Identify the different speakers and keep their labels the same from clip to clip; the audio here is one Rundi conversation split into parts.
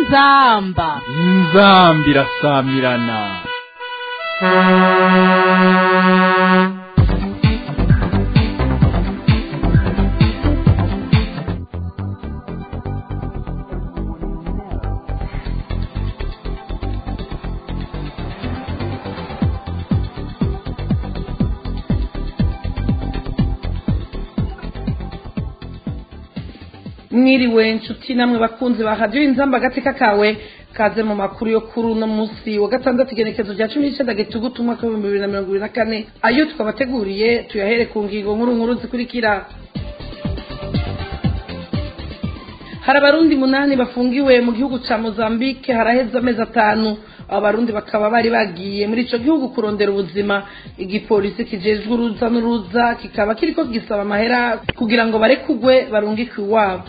Speaker 1: inzamba
Speaker 2: inzambi irasamirana
Speaker 3: mwiriwe nshuti namwe bakunzi ba radiyo inzamba agateka kawe kaze mu makuru yo kuri uno munsi wa gatandatu igenekezo rya cumi n'icyenda gitugutu umwaka w'ibihumbi bibiri na mirongo ibiri na kane ayo twabateguriye tuyahere ku ngingo nkuru nkuru zikurikira hari abarundi munani bafungiwe mu gihugu cya mozambique haraheze amezi atanu abo barundi bakaba bari bagiye muri icyo gihugu kurondera ubuzima igipolisi kijejwe uruza n'uruza kikaba kiriko gisaba amahera kugira ngo barekugwe barungikwe iwabo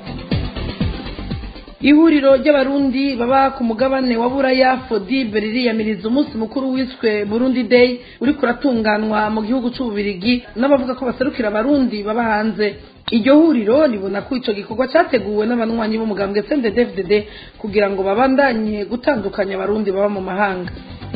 Speaker 3: ihuriro ry'abarundi baba ku mugabane wa buraya fodibe ririyamiriza umunsi mukuru wiswe burundi day uri kuratunganwa mu gihugu cy'ububirigi n'abavuga ko baserukira abarundi baba hanze iryo huriro ribona ko icyo gikorwa cyateguwe n'abanywanyi b'umugambwe cndfdd kugira ngo babandanye gutandukanya abarundi baba mu mahanga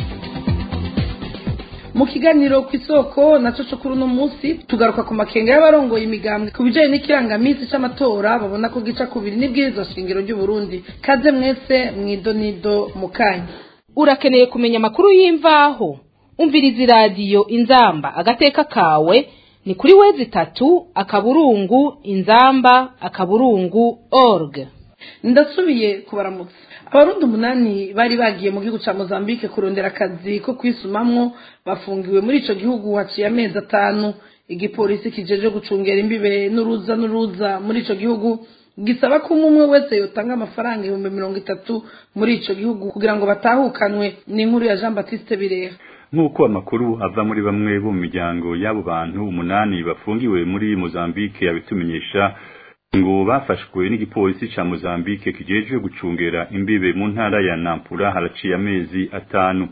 Speaker 3: mu kiganiro ku isoko nacyo cyo kuri uno munsi tugaruka ku makenga y'abarongoye imigambwe ku bijyanye n'ikirangaminsi cy'amatora babona ko gica kubiri n'ibwirizwa shingiro ry'uburundi kaze mwese mwidonido mu kanya
Speaker 1: urakeneye kumenya amakuru y'imvaho umviriza iradiyo inzamba agateka kawe ni kuri wezi itatu akaburungu inzamba akaburungu org
Speaker 3: ndasubiye kubaramutsa abarundi umunani bari bagiye mu gihugu cya mozambique kurondera akazi ko kwisumamwo bafungiwe muri icyo gihugu haciye amezi atanu igipolisi kijeje gucungera imbibe n'uruza n'uruza muri icyo gihugu gisaba ko umwe wese yotanga amafaranga ibihumbi mirongo itatu muri icyo gihugu kugira ngo batahukanwe ni inkuru ya jean batiste bireha
Speaker 4: nk'uko amakuru ava muri bamwe bo mu miryango y'abo bantu umunani bafungiwe muri mozambique yabitumenyesha ngo bafashwe n'igipolisi ca Mozambique kijejwe gucungera imbibe mu ntara ya Nampula haraciye amezi atanu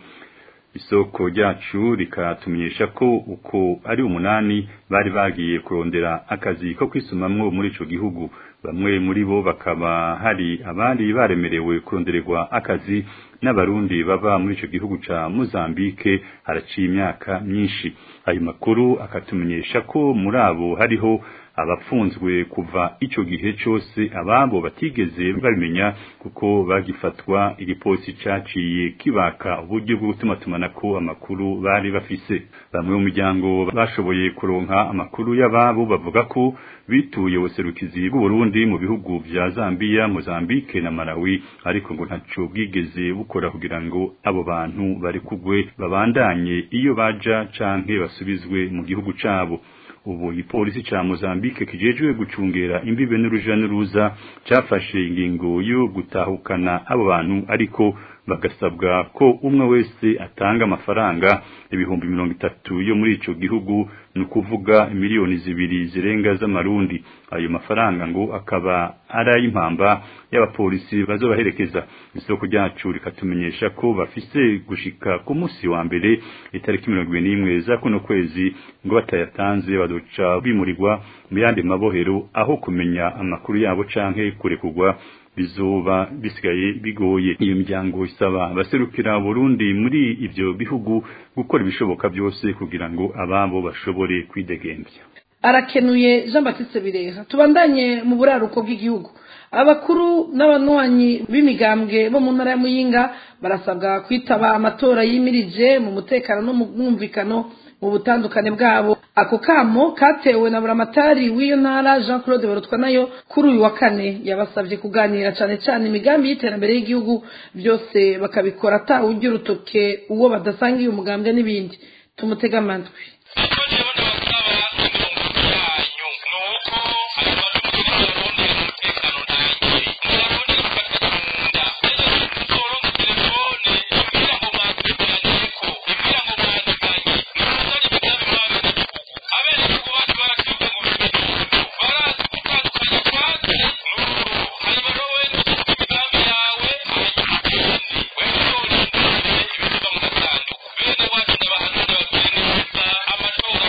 Speaker 4: isoko ryacu rikatumenyesha ko uko ari umunani bari bagiye kurondera akazi ko kwisumamwo muri ico gihugu bamwe muri bo bakaba hari abandi baremerewe kurondererwa akazi n'abarundi baba muri ico gihugu ca Mozambique haraciye imyaka myinshi ayo makuru akatumenyesha ko muri abo hariho abapfunzwe kuva ico gihe cyose ababo batigeze babimenya kuko bagifatwa igipolisi caciye kibaka uburyo bwo gutuma tumanako amakuru bari bafise bamwe mu miryango bashoboye kuronka amakuru y'ababo bavuga ko bituye ubuserukizi bw'Uburundi mu bihugu vya Zambia, Mozambique na Malawi ariko ngo ntaco bwigeze bukora kugira ngo abo bantu bari kugwe babandanye iyo baja canke basubizwe mu gihugu cabo ubu igipolisi ca Mozambique kijejwe gucungera imbibe n'uruja n'uruza cafashe ingingo yo gutahukana abo bantu ariko bagasabwa ko umwe wese atanga amafaranga ibihumbi mirongo itatu yo muri ico gihugu ni ukuvuga miliyoni zibiri zirenga z'amarundi ayo mafaranga ngo akaba ari ay'impamba y'abapolisi bazobaherekeza isoko ryacu rikatumenyesha ko bafise gushika ku munsi wa mbere itariki mirongo ibiri n'imwe za kuno kwezi ngo batayatanze bazoca bimurirwa mu yandi mabohero aho kumenya amakuru yabo canke kurekurwa bizoba bisigaye bigoye iyo miryango isaba abaserukira Burundi muri ivyo bihugu gukora ibishoboka byose kugira ngo ababo bashobore kwidegembya
Speaker 3: arakenuye jean batiste bireha tubandanye mu buraruko bw'igihugu abakuru n'abanywanyi b'imigambwe bo mu ntara ya muyinga barasabwa kwitaba amatora yimirije mu mutekano no mu mwumvikano mu butandukane bwabo ako kamo katewe na buramatari w'iyo ntara jean claude barutwa nayo kuri uyu wa kane yabasabye kuganira cyane cyane imigambi y'iterambere y'igihugu byose bakabikora atawujya urutoke uwo badasangiye umugambwe n'ibindi tumutega amatwi
Speaker 5: Bene wacu n'abahanzi n'ababwiriza amatora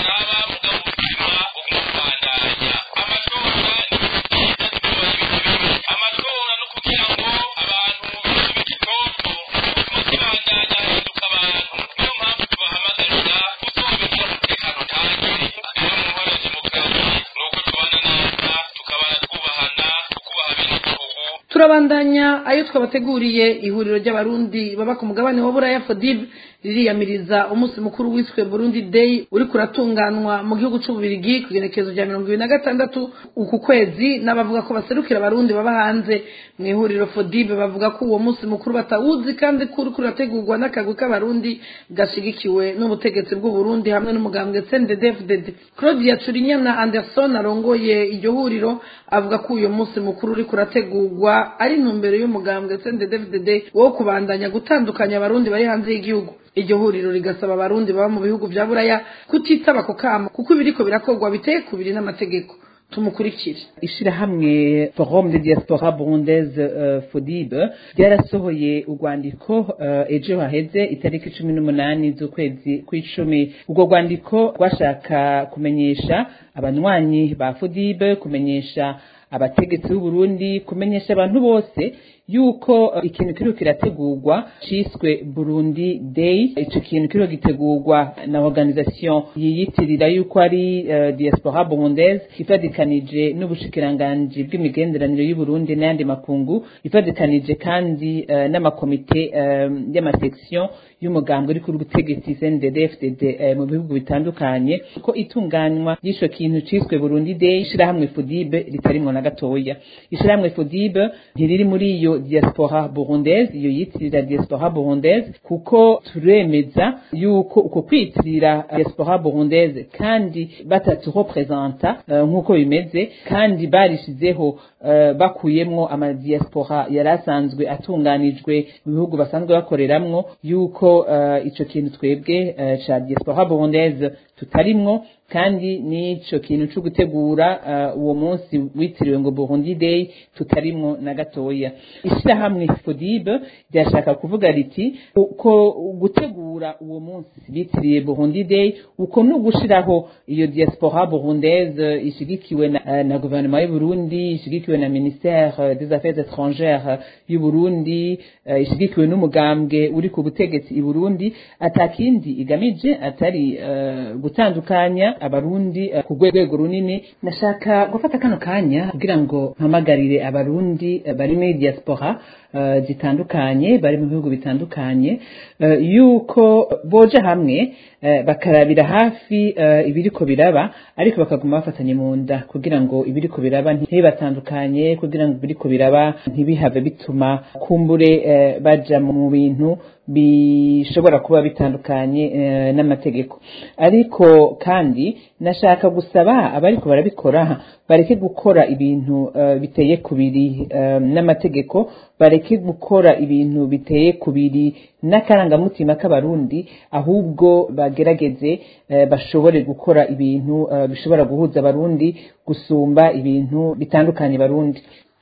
Speaker 3: turabandanya ayo twabateguriye ihuriro ry'abarundi baba ku mugabane wa buraya fodib ririyamiriza umunsi mukuru wiswe burundi day uri kuratunganwa mu gihugu c'ububirigi ku igenekerezo rya mirongo ibiri na gatandatu uku kwezi n'abavuga ko baserukira abarundi baba hanze mu ihuriro fodib bavuga ko uwo munsi mukuru batawuzi kandi ko uriko urategurwa n'akagwi k'abarundi gashigikiwe n'ubutegetsi bw'uburundi hamwe n'umugambwe cnddfdd claudia turinyana anderson arongoye iryo huriro avuga ko uyu munsi mukuru uriko urategurwa ari intumbero y'umugambwe cnddfdd wo kubandanya gutandukanya abarundi bari hanze y'igihugu iryo huriro rigasaba abarundi baba mu bihugu vya buraya kutitaba ako kamo kuko ibiriko birakorwa biteye kubiri n'amategeko tumukurikire
Speaker 5: ishirahamwe forum de diaspora burundaise uh, fodib ryarasohoye urwandiko uh, ejo haheze itariki cumi n'umunani z'ukwezi kw'icumi urwo rwandiko rwashaka kumenyesha abanywanyi ba fodib kumenyesha abategetsi b'uburundi kumenyesha abantu bose yuko uh, ikintu kiriho kirategurwa ciswe burundi day ico kintu kiriho gitegurwa na organisation yiyitirira yuko ari uh, diaspora burundaise ifadikanije n'ubushikiranganji bw'imigenderanire y'uburundi n'ayandi makungu ifadikanije kandi uh, n'amakomite um, y'amasection y'umugambwe uri kuri ubutegetsi CNDD-FDD uh, mu bihugu bitandukanye ko itunganywa y'isho kintu ciswe burundi day ishirahamwe fodibe ritarimwo na gatoya ishirahamwe fodibe ntiriri muri iyo diaspora burundaise iyo yitirira diaspora burundaise kuko turemeza yuko uko kwitirira diaspora burundaise kandi bataturepresenta uh, nk'uko bimeze kandi barishizeho uh, bakuyemwo amadiaspora yari asanzwe atunganijwe mu bihugu basanzwe bakoreramwo yuko uh, ico kintu twebwe uh, ca diaspora burundaise tutarimwo kandi n'ico kintu co gutegura uh, uwo munsi witiriwe ngo Burundi Day tutarimwo na gatoya ishirahamwe FODIB ryashaka kuvuga riti uko gutegura uwo munsi bitiriye Burundi Day uko no gushiraho iyo diaspora burundaise ishigikiwe na, uh, na gouvernement y'u Burundi ishigikiwe na ministère des affaires étrangères y'u Burundi uh, ishigikiwe n'umugambwe uri ku butegetsi i Burundi atakindi igamije atari uh, gutandukanya abarundi uh, ku rwego runini nashaka gufata kano kanya kugira ngo mpamagarire abarundi uh, bari muri diaspora uh, zitandukanye bari mu bihugu bitandukanye uh, yuko boja hamwe uh, bakarabira hafi uh, ibiriko biraba ariko bakaguma bafatanye mu nda kugira ngo ibiriko biraba ntibibatandukanye kugira ngo ibiriko biraba ntibihave bituma kumbure uh, baja mu bintu bishobora kuba bitandukanye uh, n'amategeko ariko kandi nashaka gusaba abariko barabikora bareke gukora ibintu uh, biteye kubiri uh, n'amategeko bareke gukora ibintu biteye kubiri n'akarangamutima k'abarundi ahubwo bagerageze uh, bashobore gukora ibintu uh, bishobora guhuza abarundi gusumba ibintu bitandukanye barundi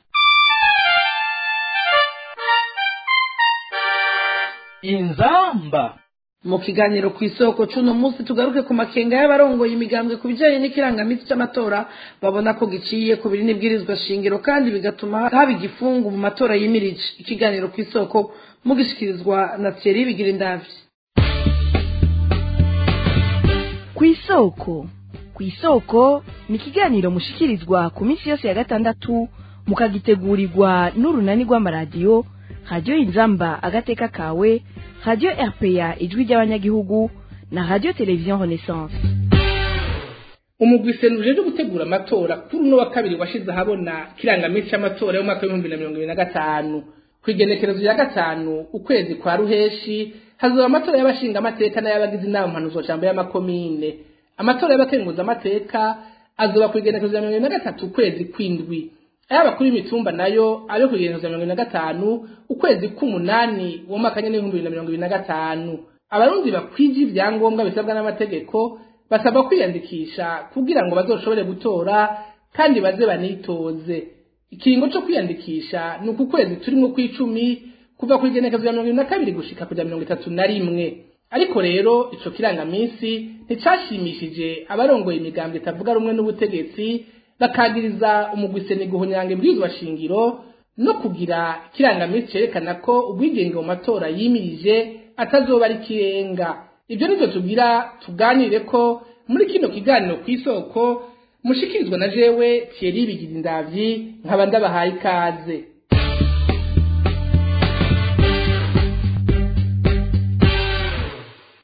Speaker 2: inzamba
Speaker 3: mu kiganiro ku isoko c'uno munsi tugaruke ku makenga y'abarongoye imigambwe ku bijanye n'ikirangamisi c'amatora babona ko giciye ku biri n'ibwirizwa shingiro kandi bigatuma haba igifungu mu matora yimirije ikiganiro ku isoko mugishikirizwa na Thierry Bigirindavyi
Speaker 6: ku isoko ku isoko ni ikiganiro mushikirizwa ku minsi yose ya gatandatu mukagitegurirwa n'urunani rw'amaradiyo radiyo inzamba agateka kawe radiyo rpa ijwi ry'abanyagihugu na radiyo televiziyo renaissance
Speaker 7: umugwi senuje uje gutegura amatora kuri uno wa kabiri washize ahabona kirangamisi c'amatora y'umwaka w'ibihumbi na mirongo ibiri na gatanu ku igenekerezo rya gatanu ukwezi kwa ruheshi hazoba amatora y'abashinga amateka n'ay'abagize inama mpanuzwajambo y'amakomine amatora y'abakenguza amateka azoba ku igenekerezo rya mirongo ibiri na gatatu ukwezi kw'indwi ay'abakuru y'imitumba nayo abe ku igenekerezo rya mirongo ibiri na gatanu ukwezi k'umunani w'umwaka nyene w'ibihumbi bibiri na mirongo ibiri na gatanu abarundi bakwije ivyangombwa bisabwa n'amategeko basabwa kwiyandikisha kugira ngo bazoshobore gutora kandi baze banitoze ikiringo co kwiyandikisha ni uku kwezi turimwo kw'icumi kuva ku igenekezo rya mirongo ibiri na kabiri gushika kuja mirongo itatu na rimwe ariko rero ico kirangamisi nticashimishije abarongoye imigambo itavuga rumwe n'ubutegetsi bakagiriza umugwiseni guhonyanga ibwirizwa shingiro no kugira ikirangamisi cerekana ko ubwigenge mu matora yimirije atazoba ari kirenga ibyo nivyo tugira tuganire ko muri kino kiganiro kw'isoko mushikirizwa na jewe Thierry Bigirindavyi nkaba ndabahaye ikaze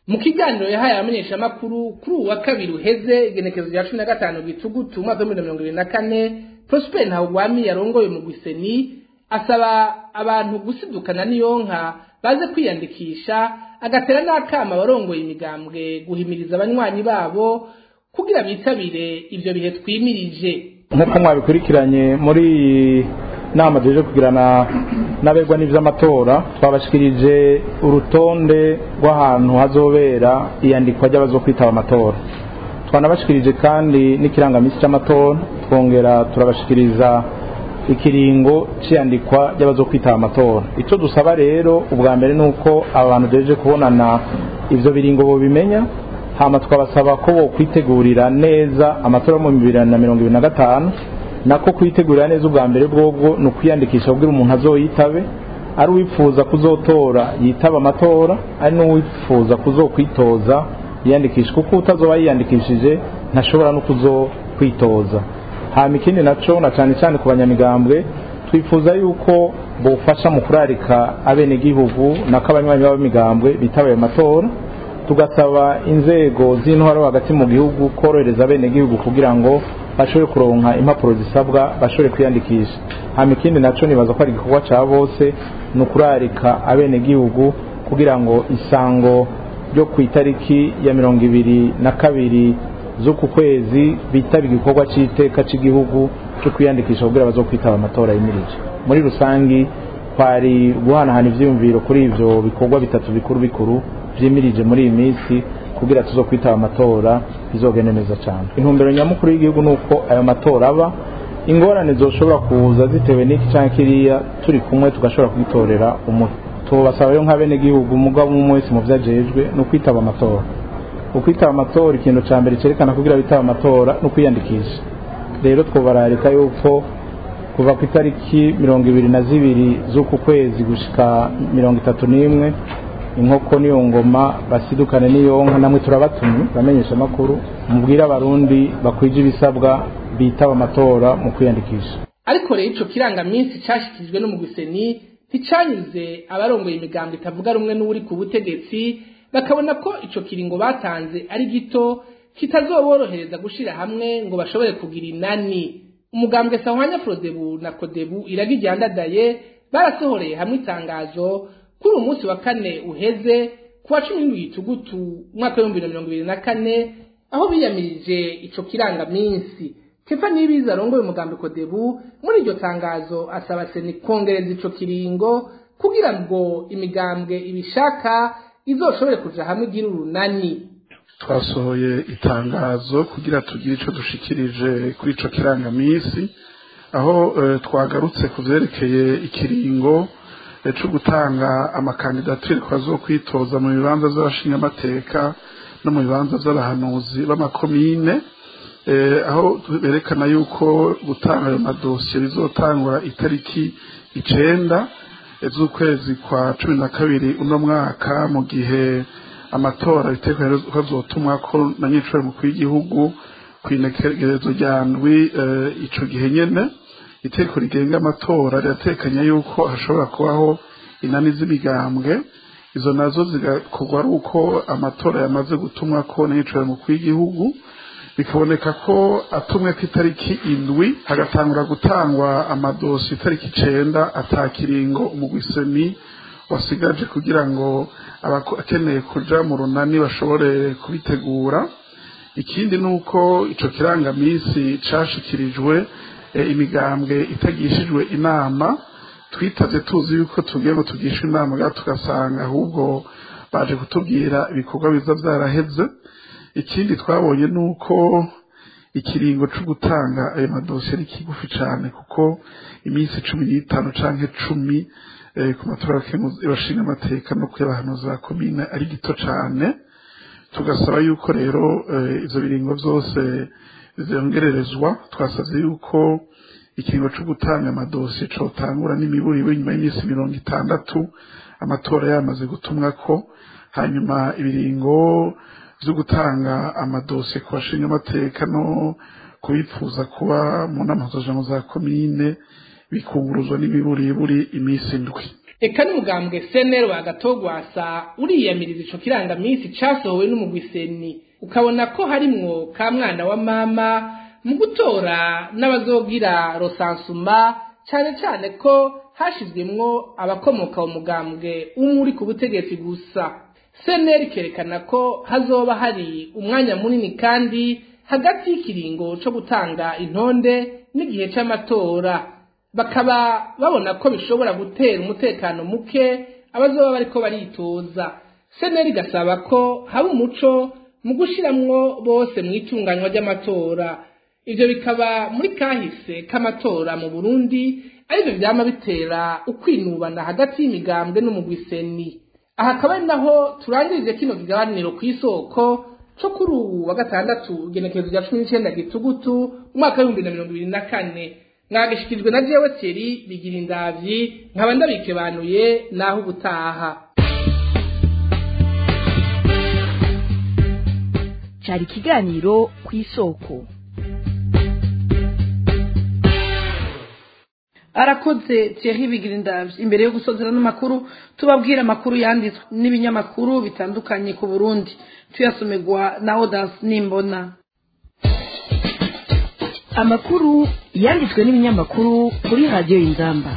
Speaker 7: mu kiganiro yahaye abamenyeshamakuru kuri uwa kabiri uheze igenekezo rya cumi na gatanu gitugutu umwaka w'ibihumbi mirongo ibiri na kane prosper ntawugwami yarongoye mu gwiseni asaba abantu gusidukana n'iyo nka baze kwiyandikisha agatera n'akama abarongoye imigambwe guhimiriza abanywanyi babo kugira bitabire ivyo bihe twimirije
Speaker 8: nk'uko mwabikurikiranye muri iyi nama tuje kugirana n'abegwa n'ivy'amatora twabashikirije urutonde rw'ahantu hazobera iyandikwa ry'abazokwitaba amatora twanabashikirije kandi n'ikirangamisi c'amatora twongera turabashikiriza ikiringo c'iyandikwa ry'abazokwitaba amatora ico dusaba rero ubwa mbere nuko aba bantu duhejeje kubonana ivyo biringo bobimenya hama twabasaba ko bokwitegurira neza amatora mu bibiri na mirongo ibiri na gatanu nako kwitegurira neza ubwa mbere bwobwo ni ukwiyandikisha kugira umuntu azoyitabe ari uwifuza kuzotora yitaba amatora ari n'uwifuza kuzokwitoza yiyandikisha kuko utazoba yiyandikishije ntashobora no kuzokwitoza hama ikindi naco na cane cane ku banyamigambwe twifuza yuko bofasha mu kurarika abenegihugu nako abanywanyi b'abamigambwe bitaba ayo matora tugasaba inzego z'intwaro hagati mu gihugu korohereza abenegihugu kugira ngo bashobore kuronka impapuro zisabwa bashobore kwiyandikisha hama ikindi naco nibaza ko ari igikorwa ca bose ni ukurarika abenegihugu kugira ngo isango ryo ku itariki ya mirongo ibiri na kabiri z'uku kwezi bitaba igikorwa c'iteka c'igihugu co kwiyandikisha kugira bazokwitaba amatora yimirije muri rusangi kwari guhanahana ivyiyumviro kuri ivyo bikorwa bitatu bikuru bikuru vyimirije muri iyi minsi kugira tuzo kwitaba amatora bizogende neza cyane intumbero nyamukuru y'igihugu ni uko ayo matora aba ingorane zoshobora kuza zitewe n'iki canke kiriya turi kumwe tugashobora kwitorera umuti tubasaba rero nk'abenegihugu umugabo umwe wese mu vyajejwe ni ukwitaba amatora ukwitaba amatora ikintu ca mbere cerekana kugira bitaba amatora ni ukwiyandikisha rero twobararika yuko kuva ku itariki mirongo ibiri na zibiri z'uku kwezi gushika mirongo itatu n'imwe inkoko niyo ngoma basidukane niyo nka namwe turabatumye bamenyesha amakuru mubwire abarundi bakwije ibisabwa bitaba amatora mu kwiyandikisha
Speaker 7: ariko rero ico kirangaminsi cashikirijwe n'umugwiseni nticanyuze abarongoye imigambo itavuga rumwe n'uri ku butegetsi bakabona ko ico kiringo batanze ari gito kitazoborohereza gushira hamwe ngo bashobore kugira inani umugambwe sahwanya frodebu na kodebu iragiryandadaye barasohoreye hamwe itangazo kuri uyu munsi wa kane uheze ku wa cumi n'indwi gitugutu umwaka w'ibihumbi bibiri na mirongo ibiri na kane aho biyamirije ico kirangaminsi kefa nibiza arongoye umugambi kodebu muri iryo tangazo asaba seni kongereza ico kiringo kugira ngo imigambwe ibishaka izoshobore kuja hamwe igira urunani
Speaker 9: twasohoye itangazo kugira tugire ico dushikirije kuri ico kirangaminsi aho eh, twagarutse ku vyerekeye ikiringo cyo gutanga amakandidatire kwazo kwitoza mu bibanza by'abashingamateka no mu bibanza by'abahanuzi b'amakomine aho berekana yuko gutanga ayo madosiye bizotangwa itariki icenda z'ukwezi kwa cumi na kabiri uno mwaka mu gihe amatora bitekerezo ko azotumwa ko na nyiciro mukuru w'igihugu ku inekerezo rya ndwi ico gihe nyene iteko rigenga amatora riratekanya yuko hashobora kubaho inani z'imigambwe izo nazo zigakorwa ari uko amatora yamaze gutumwa ko n'iyicaro mukuru w'igihugu bikaboneka ko atumwe ku itariki indwi hagatangura gutangwa amadosi itariki icenda atakiringo umugwiseni wasigaje kugira ngo abakeneye kuja mu runani bashobore kubitegura ikindi ni uko ico kirangamisi cashikirijwe imigambwe itagishijwe inama twitaze tuzi yuko tugiye ngo tugishe inama gato tugasanga ahubwo baje kutubwira ibikorwa biza byaraheze ikindi twabonye ni uko ikiringo cyo gutanga ayo madosiye ari kigufi cyane kuko iminsi cumi n'itanu cyangwa cumi ku matora y'abashinga amateka no kuyabahanuza ba komine ari gito cyane tugasaba yuko rero ibyo biringo byose zongererezwa twasabye yuko ikiringo cyo gutanga amadosiye cotangura n'imiburiwe nyuma y'iminsi mirongo itandatu amatora yamaze gutumwa ko hanyuma ibiringo byo gutanga amadosiye ku bashinga amateka no kubifuza kuba mu nama za komine bikunguruzwa n'imiburiburi iminsi indwi
Speaker 7: eka n'umugambwe senero wagatogwasa uriyamiriza ico kirangamisi casohowe n'umugwiseni ukabona ko harimwo ka mwana wa mama mu gutora n'abazogira rosansuma cane cane ko hashizwemwo abakomoka mu mugambwe umwe uri ku butegetsi gusa seneri ikerekana ko hazoba hari umwanya munini kandi hagati y'ikiringo co gutanga intonde n'igihe c'amatora bakaba babona ko bishobora gutera umutekano muke abazoba bariko baritoza seneri igasaba ko haba umuco mu gushiramwo bose mu itunganywa ry'amatora ivyo bikaba muri kahise k'amatora mu burundi arivyo vyama bitera ukwinubana hagati y'imigambwe n'umugwiseni aha akaba ari naho turangirije kino kiganiro kw'isoko co kuri ubu wa gatandatu igenekerezo rya cumi n'icenda gitugutu umwaka w'ibihumbi na mirongo ibiri na kane mwagishikirijwe na jewe Thierry bigira indavyi nkaba ndabikebanuye naho ubutaha
Speaker 6: cyari ikiganiro ku isoko
Speaker 3: arakoze Thierry Bigirindavye imbere yo gusozera n'amakuru tubabwira amakuru yanditswe n'ibinyamakuru bitandukanye ku Burundi tuyasomerwa na Audace Nimbona
Speaker 6: amakuru yanditswe n'ibinyamakuru kuri radiyo y'inzamba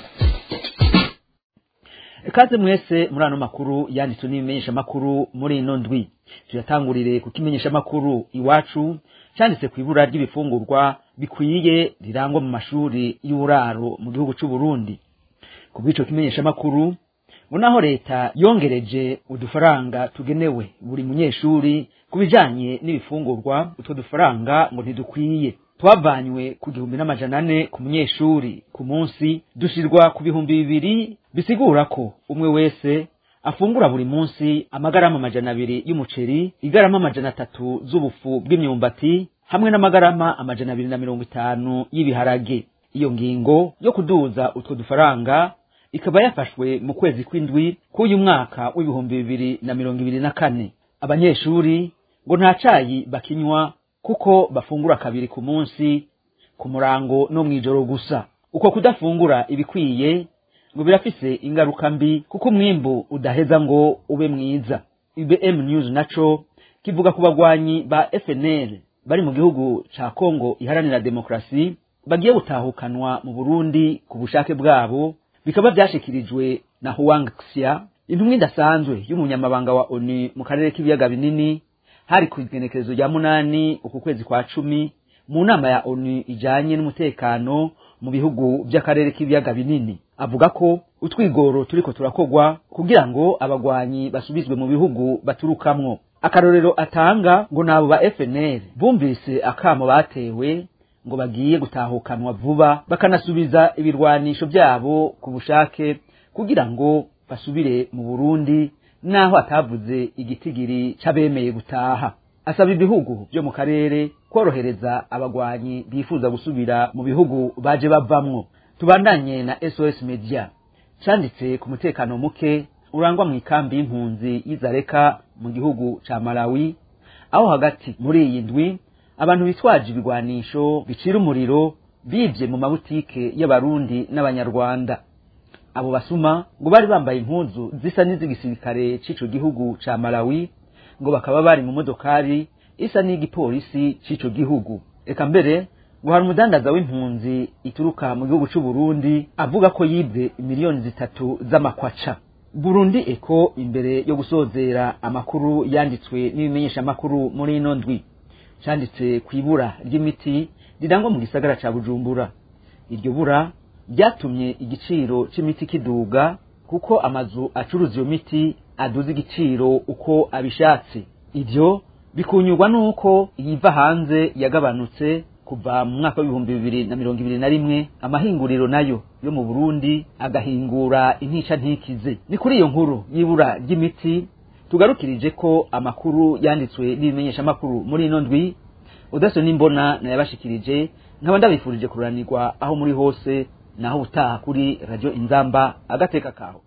Speaker 10: ikaze mwese muri ano makuru yanditswe n'ibimenyeshamakuru muri ino ndwi tuyatangurire ku kimenyeshamakuru iwacu cyanditse ku ibura ry'ibifungurwa bikwiye rirangwa mu mashuri y'uburaro mu gihugu cy'u Burundi ku bw'ico kimenyeshamakuru ngo naho leta yongereje udufaranga tugenewe buri munyeshuri ku bijanye n'ibifungurwa utwo dufaranga ngo ntidukwiye twavanywe ku gihumbi n'amajana ane ku munyeshuri ku munsi dushirwa ku bihumbi bibiri bisigura ko umwe wese afungura buri munsi amagarama amajana abiri y'umuceri igarama amajana atatu z'ubufu bw'imyumbati hamwe n'amagarama amajana abiri na mirongo itanu y'ibiharage iyo ngingo yo kuduza utwo dufaranga ikaba yafashwe mu kwezi kw'indwi k'uyu mwaka w'ibihumbi bibiri na mirongo ibiri na kane abanyeshuri ngo nta cayi bakinywa kuko bafungura kabiri ku munsi ku murango no mw'ijoro gusa uko kudafungura ibikwiye ngo birafise ingaruka mbi kuko umwimbu udaheza ngo ube mwiza ibm news naco kivuga ku bagwanyi ba fnl bari mu gihugu ca kongo iharanira demokrasi bagiye gutahukanwa mu burundi ku bushake bwabo bikaba vyashikirijwe na huang xia intumwa idasanzwe y'umunyamabanga wa onu mu karere k'ibiyaga binini hari ku igenekerezo rya munani uku kwezi kwa cumi mu nama ya onu ijanye n'umutekano mu bihugu by'akarere k'ibiyaga binini avuga ko utwigoro turiko turakogwa kugira ngo abagwanyi basubizwe mu bihugu baturukamwo akarorero atanga ngo nabo ba FNL bumvise akamo batewe ngo bagiye gutahukanwa vuba bakanasubiza ibirwanisho byabo ku bushake kugira ngo basubire mu Burundi naho atavuze igitigiri c'abemeye gutaha asaba ibihugu byo mu karere korohereza abagwanyi bifuza gusubira mu bihugu baje bavamwo tubandanye na SOS Media canditse ku mutekano muke urangwa mu ikambi y'impunzi y'Izareka mu gihugu ca Malawi aho hagati muri iyi ndwi abantu bitwaje ibigwanisho bicira umuriro bivye mu mabutike y'abarundi n'abanyarwanda abo basuma ngo bari bambaye impuzu zisa n'iz'igisirikare c'ico gihugu ca Malawi ngo bakaba bari mu modokari isa n'igipolisi c'ico gihugu eka mbere ngo hari umudandaza w'impunzi ituruka mu gihugu c'u Burundi avuga ko yibwe miliyoni zitatu z'amakwaca Burundi eko imbere yo gusozera amakuru yanditswe n'ibimenyesha amakuru muri ino ndwi canditse ku ibura ry'imiti rirangwa mu gisagara ca Bujumbura iryo bura ryatumye igiciro c'imiti kiduga kuko amazu acuruza iyo miti aduza igiciro uko abishatse ivyo bikunyurwa n'uko iyiva hanze yagabanutse kuva mu mwaka w'ibihumbi bibiri na mirongo ibiri na rimwe amahinguriro nayo yo mu burundi agahingura intica ntikize ni kuri iyo nkuru y'ibura ry'imiti tugarukirije ko amakuru yanditswe n'ibimenyeshamakuru muri ino ndwi udaso n'imbona nayabashikirije nkaba ndabifurije kururanirwa aho muri hose naho utaha kuri radio inzamba agateka kaho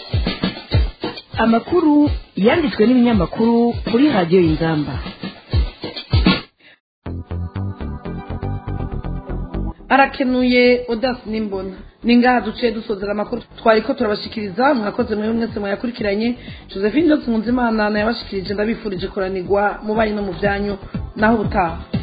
Speaker 6: amakuru yanditswe n'ibinyamakuru kuri radiyo y'inzamba
Speaker 3: arakenuye odasi n'imbona ni ngaha duciye dusozera amakuru twari ko turabashikiriza mwakoze mwe mwese mwayakurikiranye josephine jose nkunzimana nayabashikirije ndabifurije kuranirwa mu banyi no mu byanyu naho ubutaha